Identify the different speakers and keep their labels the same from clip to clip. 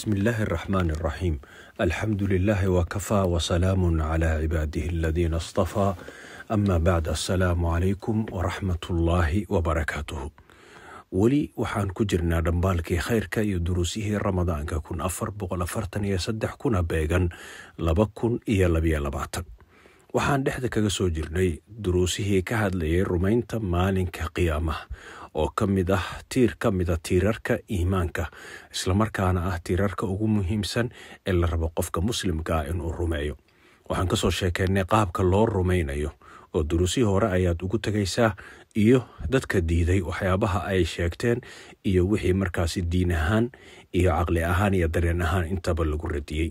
Speaker 1: بسم الله الرحمن الرحيم الحمد لله وكفى وسلام على عباده الذين اصطفى أما بعد السلام عليكم ورحمة الله وبركاته weli waxaan ku jirnaa dhambaalkii khayrka iyo duruusihii ramadaanka kun afar boqol afartan iyo saddex kuna beegan laba kun iyo labiyo labaatan waxaan dhexda kaga soo jirnay duruusihii ka hadlayay rumaynta maalinka qiyaamaha oo ka mid ah tiir ka mida tiirarka iimaanka islamarkaana ah tiirarka ugu muhiimsan ee la rabo qofka muslimka ah inuu rumeeyo waxaan kasoo sheekeynay qaabka loo rumaynayo oo duruusihii hore ayaad ugu tegaysaa iyo dadka diiday waxyaabaha ay sheegteen iyo wixii markaasi diin ahaan iyo caqli ahaan iyo dareen ahaan intaba lagu radiyey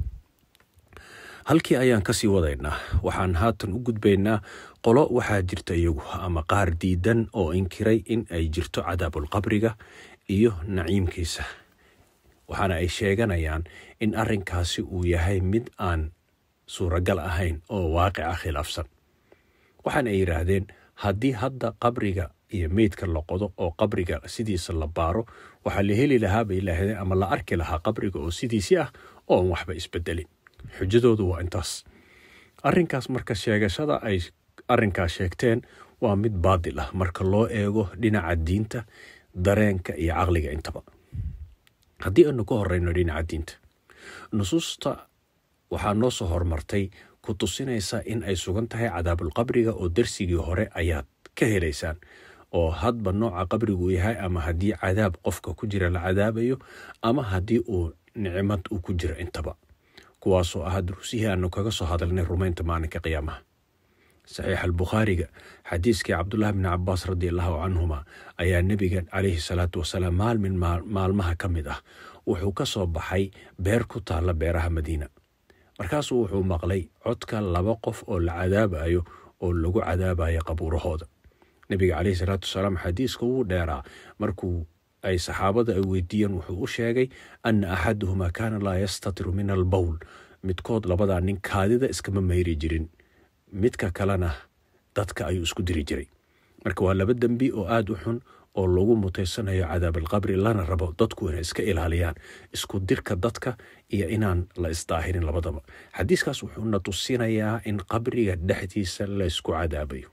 Speaker 1: halkii ayaan kasii wadaynaa waxaan haatan u gudbaynaa qolo waxaa jirta iyagu ama qaar diidan oo inkiray in ay jirto cadaabulqabriga iyo naciimkiisa waxaana ay sheeganayaan in arinkaasi uu yahay mid aan suuragal ahayn oo waaqica khilaafsan waxaana ay yidhaahdeen haddii hadda qabriga iyo meydka la qodo oo qabriga sidiisa la baaro waxaa la heli lahaa bay yidhaahdeen ama la arki lahaa qabriga oo sidiisii ah oon waxba isbedelin xujadoodu waa intaas arinkaas marka sheegashada ay arinkaas sheegteen waa mid baadil ah marka loo eego dhinaca diinta dareenka iyo caqliga intaba haddii aanu ka horeyno dhinaca diinta nusuusta waxaa noo soo hormartay ku tusinaysa in ay sugan tahay cadaabulqabriga oo darsigii hore ayaad ka helaysaan oo hadba nooca qabrigu yahay ama haddii cadaab qofka ku jira la cadaabayo ama haddii uu nicmad uu ku jiro intaba kuwaasoo ah duruusihii aanu kaga soo hadalnay rumaynta maalinka qiyaamaha saxiix albukhaariga xadiiskii cabdulahi bni cabaas radiallahu canhuma ayaa nebiga calayhi salaatu wasalaam maalmin maalmaha ka mid ah wuxuu ka soo baxay beer ku taalla beeraha madiina markaasuu wuxuu maqlay codka laba qof oo la cadaabayo oo lagu cadaabayo qabuurahooda nebiga caleyhi salaatu wasalaam xadiiska wuu dheeraa markuu ay saxaabada ay weydiiyeen wuxuu u sheegay ana axaduhumaa kaana laa yastatiru min albowl midkood labadaa nin kaadida iskama mayri jirin midka kalena dadka ayuu isku diri jiray marka waa laba dembi oo aada u xun oo lagu mutaysanayo cadaabalqabri lana rabo dadku inay iska ilaaliyaan isku dirka dadka iyo inaan la isdaahirin labadaba xadiiskaas wuxuuna tusinayaa in qabriga dhexdiisa laysku cadaabayo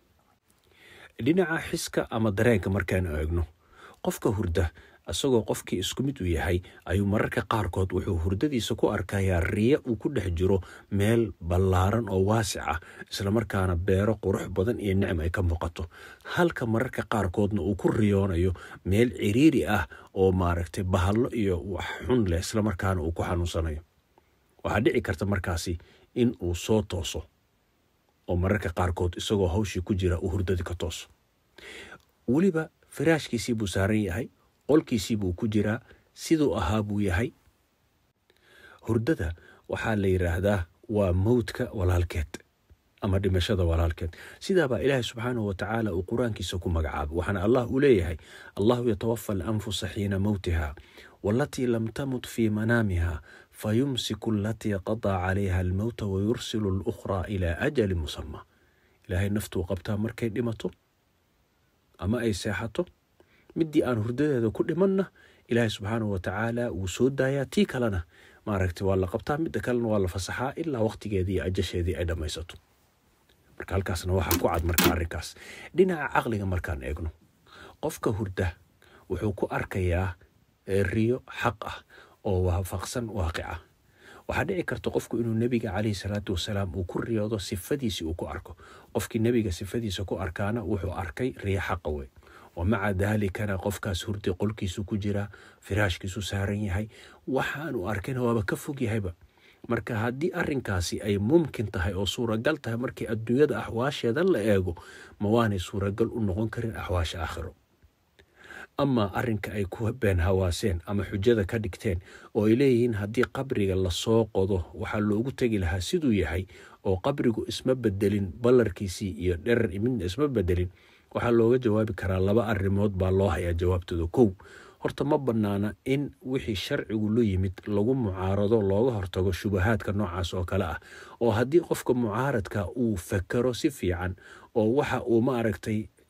Speaker 1: dhinaca xiska ama dareenka markaanu eegno qofka hurda isagoo qofkii isku mid u yahay ayuu mararka qaarkood wuxuu hurdadiisa ku arkayaa riya uu ku dhex jiro meel ballaaran oo waasic ah islamarkaana beero qurux badan iyo nicm ay ka muuqato halka mararka qaarkoodna uu ku riyoonayo meel ciriiri ah oo maaragtay bahallo iyo wax xun leh islamarkaana uu ku xanuunsanayo waxaa dhici karta markaasi in uu soo tooso oo mararka qaarkood isagoo hawshii ku jira uu hurdadii ka tooso weliba firaashkiisii buu saaran yahay qolkiisii buu ku jiraa siduu ahaa buu yahay hurdada waxaa la yidhaahdaa waa mowdka walaalkeed ama dhimashada walaalkeed sidaabaa ilaahay subxaanahu watacaala uu qur-aankiisa ku magacaabay waxaana allah uu leeyahay allahu yatawafa alanfusa xiina mowtiha walatii lam tamut fii manaamiha fayumsiku alatii qadaa calayha almowta wayursilu alukhraa ilaa ajali musama ilaahay naftuu qabtaa markay dhimato ama ay seexato midii aan hurdadeeda ku dhimanna ilaahay subxaanahu watacaala wuu soo daayaa tii kalena maaragta waa la qabtaa midda kalena waa la fasaxaa ilaa waqtigeedii iyo ajasheedii ay dhammaysato marka halkaasna waxaa ku cad marka arrinkaas dhinaca caqliga markaan eegno qofka hurda wuxuu ku arkayaa riyo xaq ah oo waafaqsan waaqica waxaa dhici karta qofku inuu nebiga caleyhi salaatu wasalaam uu ku riyoodo sifadiisii uu ku arko qofkii nebiga sifadiisa ku arkaana wuxuu arkay riyo xaqa wey wamaca daalikana qofkaas hurdi qolkiisu ku jiraa firaashkiisu saaran yahay waxaanu arkayna waaba ka fog yahayba marka haddii arinkaasi ay mumkin tahay oo suuragal tahay markii adduunyada axwaasheeda la eego ma waanay suuragal u noqon karin axwaasha aakhiro ama arinka ay ku been hawaaseen ama xujada ka dhigteen oo ay leeyihiin haddii qabriga lasoo qodo waxaa loogu tegi lahaa siduu yahay oo qabrigu isma bedelin ballarkiisii iyo dherer midna isma bedelin waxaa looga jawaabi karaa laba arrimood baa loo hayaa jawaabtooda kow horta ma bannaana in wixii sharcigu la yimid lagu mucaarado looga hortago shubahaadka noocaas oo kale ah oo haddii qofka mucaaradka uu fakero si fiican oo waxa uu maaragtay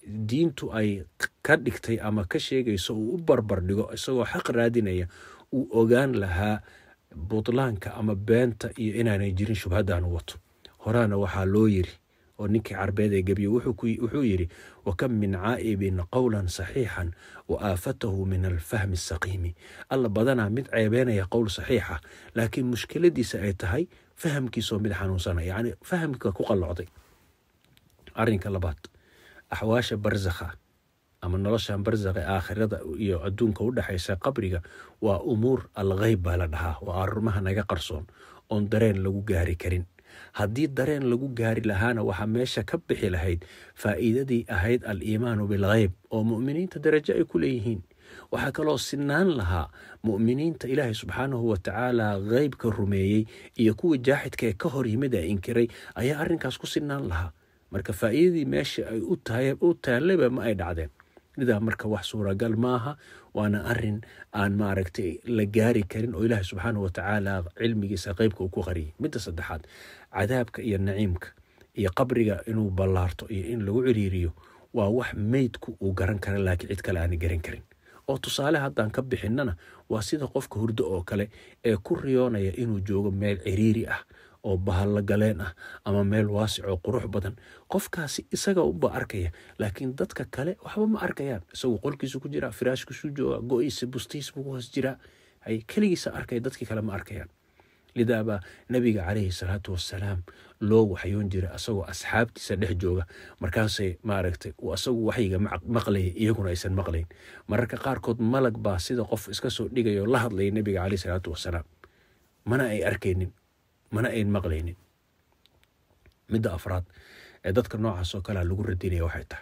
Speaker 1: diintu ay ka dhigtay ama ka sheegayso uu u barbar dhigo isagoo xaq raadinaya uu ogaan lahaa butlaanka ama beenta iyo inaanay jirin shubhaddan u wato horaana waxaa loo yiri oo ninkii carbeed ee gebiye wuxuu yidhi wakam min caa'ibin qowlan saxiixan wa aafatahu min alfahmi asaqiimi alla badanaa mid ceebeenaya qowl saxiixa laakiin mushkiladiisa ay tahay fahamkiisoo mid xanuunsana yacni fahamka ku qallocday arrinka labaad axwaasha barsakha ama noloshan barsakha aakhirada iyo adduunka u dhexaysa qabriga waa umuur algheyb baa la dhahaa waa arrimaha naga qarsoon oon dareen lagu gaari karin haddii dareen lagu gaari lahaana waxaa meesha ka bixi lahayd faa'iidadii ahayd al-iimaanu bilgheyb oo mu'miniinta darajo ay ku leeyihiin waxaa kaloo sinaan lahaa mu'miniinta ilaahay subxaanahu watacaala heybka rumeeyey iyo kuwii jaaxidka ee ka hor yimid ee inkiray ayaa arrinkaas ku sinaan lahaa marka faa'iidadii meesha ay u taalleba ma ay dhacdeen nidaa marka wax suuragal maaha waana arin aan maaragtay la gaari karin oo ilaahay subxaanahu watacaala cilmigiisa qeybka uu ku qariyay midda saddexaad cadaabka iyo naciimka iyo qabriga inuu ballaarto iyo in lagu ciriiriyo waa wax meydku uu garan kara laakiin cid kale aanay garan karin oo tusaale haddaan ka bixinnana waa sida qofka hurdo oo kale ee ku riyoonaya inuu joogo meel ciriiri ah oo bahalla galeen ah ama meel waasic oo qurux badan qofkaasi isaga uba arkaya laakiin dadka kale waxba ma arkayaan isagu qolkiisu ku jira firaashkiisu jooga go-iisa bustiis buu ku hoos jiraa hay keligiisa arkaya dadkii kale ma arkayaan lidaabaa nabiga calayhi salaatu wasalaam loo waxyoon jiray asagoo asxaabtiisa dhex jooga markaasay maaragtay asagu waxyiga maqlaya iyaguna aysan maqlayn mararka qaarkood malag baa sida qof iska soo dhigaya oo la hadlaya nabiga caleyhi salaatu wasalaam mana ay arkaynin mana ayn maqlaynin midda afraad ee dadka noocaas oo kalea lagu radinaya waxay tahay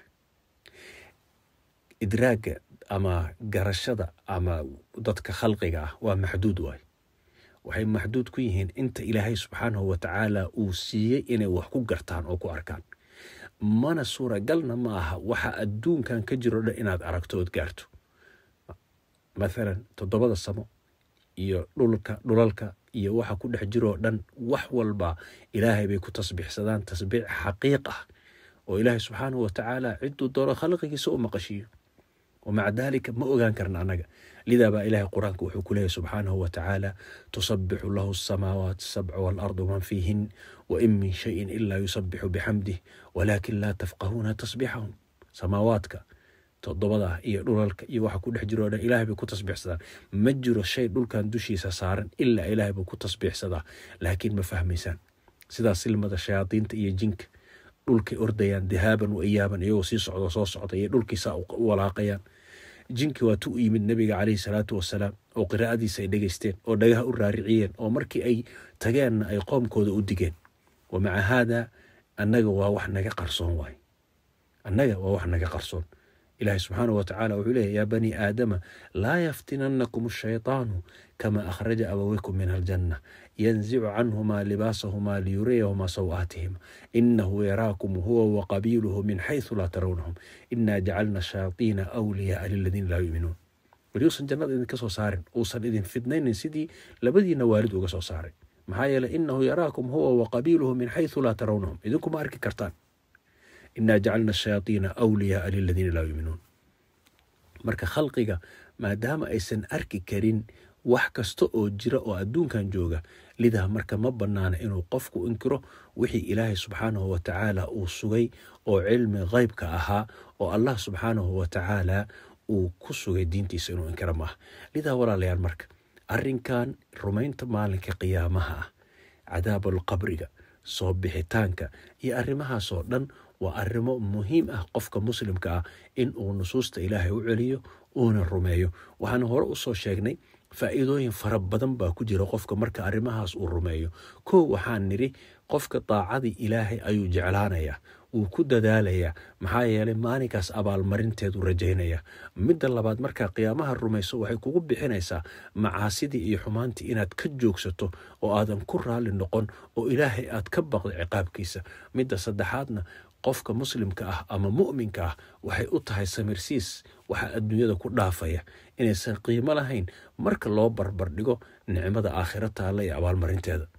Speaker 1: idraagga ama garashada ama dadka khalqiga ah waa maxduud waay waxay maxduud ku yihiin inta ilaahay subxaanahu watacaala uu siiyey inay wax ku gartaan oo ku arkaan mana suuragalna ma aha waxa adduunkan ka jiro dhan inaad aragto ood gaarto mathalan toddobada samo iyo dhulka dhulalka iyo waxa ku dhex jiroo dhan wax walba ilaahay bay ku tasbiixsadaan tasbiix xaqiiq ah oo ilaahay subxaanahu watacaala ciduu doono khalqigiisa u maqashiiyo wamaca daalika ma ogaan karna annaga lidaa baa ilaahay qur-aanka wuxuu ku leeyahy subxaanahu watacaala tusabixu lahu asamaawaat sabcu waalardu man fiihin wain min shayin ilaa yusabixu bixamdih walaakin laa tafqahuuna tasbiixahum samaawaadka todobada iyo dhulalka iyo waxa ku dhex jiroo dhan ilahay bay ku tasbiixsadaan ma jiro shay dhulkan dushiisa saaran ilaa ilaahay buu ku tasbiixsadaa laakiin ma fahmaysaan sidaas silmada shayaadiinta iyo jinka dhulkay ordayaan dahaaban wa iyaaban iyagoo sii socdo soo socda iyo dhulkiisa u walaaqayaan jinki waa tu u yimid nabiga caleyhi salaatu wasalaam oo qiraa'adiisa ay dhegeysteen oo dhagaha u raariciyeen oo markii ay tageenna ay qoomkooda u digeen wa maca haada annaga waa wax naga qarsoon waay annaga waa wax naga qarsoon ilaahay subxaanahu watacaala wuxuu leeyahy yaa bani aadama laa yaftinannakum ashaytaanu kama akhraja abaweykum min aljanna yanzicu canhumaa libaasahumaa liyuriyahumaa saw-aatihima inahu yaraakum huwa waqabiiluhu min xaysu laa tarawnahum inaa jacalna shayaatiina awliyaaa liladiina laa yuminuun weliuusan jannada idinka soo saarin uusan idin fidnaynin sidii labadiina waalid uga soo saaray maxaa yeeley inahu yaraakum huwa waqabiiluhu min xaysu laa tarawnahum idinkuma arki kartaan inaa jacalna shayaatiina awliyaaa liladiina laa yuminuun marka khalqiga maadaama aysan arki karin wax kasta oo jira oo adduunkan jooga lidaa marka ma bannaana inuu qofku inkiro wixii ilaahay subxaanahu watacaala uu sugay oo cilmi qeybka ahaa oo allah subxaanahu watacaala uu ku sugay diintiisa inuu inkiro maaha lidaa walaalayaal marka arrinkan rumaynta maalinka qiyaamaha ah cadaabul qabriga soo bixitaanka iyo arrimahaasoo dhan waa arrimo muhiim ah qofka muslimka ah in uu nusuusta ilaahay u celiyo uuna rumeeyo waxaana hore usoo sheegnay faa'iidooyin fara badan baa ku jira qofka marka arrimahaas uu rumeeyo kow waxaan nidhi qofka daacadii ilaahay ayuu jeclaanayaa wuu ku dadaalayaa maxaa yeelay maalinkaas abaalmarinteedu rajaynaya midda labaad markaa qiyaamaha rumayso waxay kugu bixinaysaa macaasidii iyo xumaantii inaad ka joogsato oo aadan ku raalli noqon oo ilaahay aad ka baqdo ciqaabkiisa midda saddexaadna qofka muslimka ah ama mu'minka ah waxay u tahay samirsiis waxaa adduunyada ku dhaafaya inaysan qiimo lahayn marka loo barbardhigo nicmada aakhiro taalla iyo abaalmarinteeda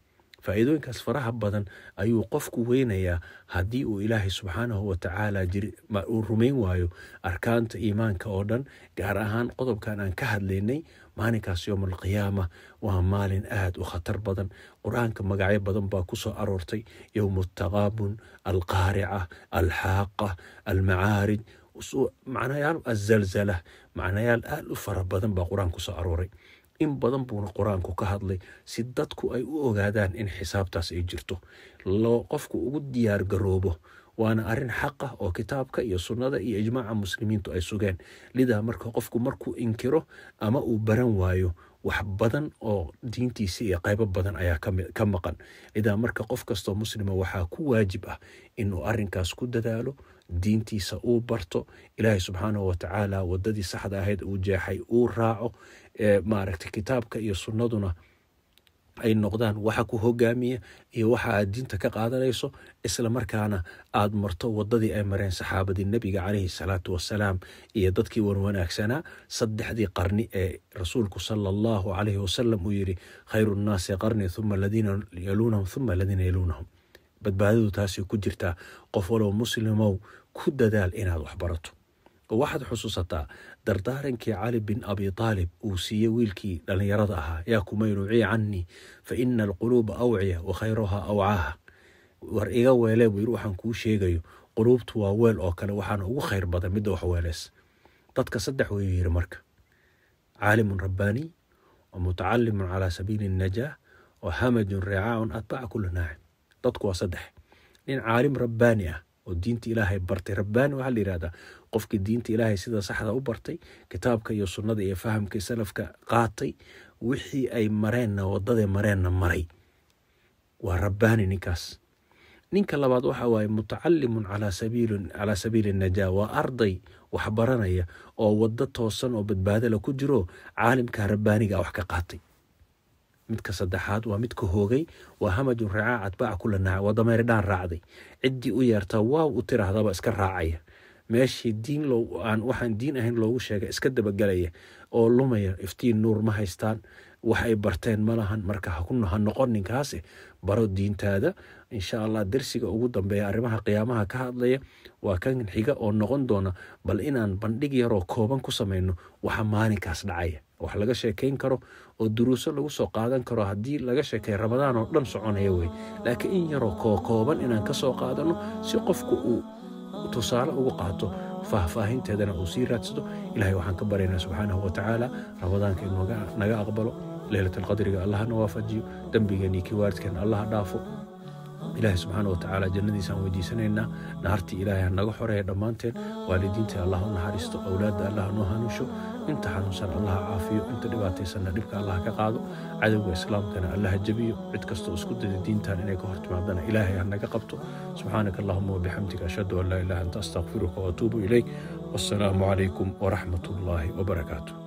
Speaker 1: faa'iidooyinkaas faraha badan ayuu qofku weynayaa haddii uu ilaahay subxaanahu watacaala uu rumayn waayo arkaanta iimaanka oo dhan gaar ahaan qodobkan aan ka hadlaynay maalinkaas yowm alqiyaama waa maalin aada u khatar badan qur-aanka magacyo badan baa kusoo aroortay yowm altaqaabun alqaarica alxaaqa almacaarij macnayaal azalzala macnayaal aada u fara badan baa qur-aan kusoo arooray in badan buuna qur-aanku ka hadlay si dadku ay u ogaadaan in xisaabtaas ay jirto loo qofku ugu diyaar garoobo waana arrin xaqa oo kitaabka iyo sunnada iyo ijmaaca muslimiintu ay sugeen lidaa marka qofku markuu inkiro ama uu baran waayo wax badan oo diintiisa iyo qaybo badan ayaa ka maqan lidaa marka qof kastoo muslima waxaa ku waajib ah inuu arrinkaas ku dadaalo diintiisa uu barto ilaahay subxaanahu watacaala wadadii saxda ahayd uu jeexay uu raaco maaragtay kitaabka iyo sunnaduna ay noqdaan waxa ku hogaamiya iyo waxa aad diinta ka qaadanayso isla markaana aad marto wadadii ay mareen saxaabadii nebiga caleyhi salaatu wasalaam iyo dadkii wanwanaagsanaa saddexdii qarni ee rasuulku sala allahu caleyhi wasalam uu yidhi khayru nnaasi qarni uma aladiina yaluunahum uma aladiina yaluunahum badbaadadu taasay ku jirtaa qof walow muslimow ku dadaal inaad wax barato oo waxaad xusuusataa dardaarankii cali bin abi taalib uu siiyey wiilkii dhallinyarada ahaa yaa kumayruuci cannii fa ina alquluuba awciya wa khayruhaa awcaaha war iga weelee buu yiri waxaan kuu sheegayo quluubtu waa weel oo kale waxaana ugu khayr badan midda wax weelees dadka saddex wayuu yiri marka caalimun rabbaaniy wa mutacalimun calaa sabiili الnajaah wa hamajun ricaacun atbaca kula naacim dadku waa saddex nin caalim rabbaani ah oo diinta ilaahay bartay rabbaani waxaa la yihahdaa qofkii diinta ilaahay sida saxda u bartay kitaabka iyo sunnada iyo fahamkii salafka qaatay wixii ay mareenna wadaday mareenna maray waa rabbaani ninkaas ninka labaad waxa waaye mutacalimun calaa sabiili najaa waa arday wax baranaya oo wado toosan oo badbaadala ku jiro caalimka rabbaaniga wax ka qaatay midka saddexaad waa midka hoogay waa hamajun racaa atbaaca kula naaca waa dameerdhaan raacday ciddii u yeertaa waaw u tirahdaba iska raacaya meeshii diin aan waxaan diin ahayn loogu sheegay iska dabagelaya oo lumaya iftiin nuur ma haystaan wax ay barteen ma lahan marka ha noqon ninkaasi baro diintaada insha allah dersiga ugu dambeeya arrimaha qiyaamaha ka hadlaya waa kan xiga oo noqon doona bal inaan bandhig yaroo kooban ku samayno waxa maalinkaas dhacaya wax laga sheekayn karo oo duruuso lagu soo qaadan karo haddii laga sheekay ramadaan oo dhan soconaya wey laakiin in yaroo kookooban inaan ka soo qaadano si qofku uu tusaale ugu qaato faahfaahinteedana uu sii raadsado ilahay waxaan ka baryaynaa subxaanahu watacaala ramadaanka inuu naga aqbalo leylat alqadriga allahna waafajiyo dembigeenii kiwaaridkeena allaha dhaafo ilaahay subxaana watacaala jannadiisaan weydiisanaynaa nahartii ilaahay ha naga xoreeya dhammaanteen waalidiinta allah u naxariisto awlaadda allah noo hanuusho inta xanuunsan allaha caafiyo inta dhibaataysanna dhibka allah ka qaado cadowga islaamkana allaha jebiyo cid kastoo isku dada diintan inay ka hortimaadana ilaahay ha naga qabto subxaanaka allahuma wabixamdika ashhadu an laa ilaha anta astaqfiruka waatuubu ilayk wassalaamu calaykum waraxmat ullaahi wabarakaatu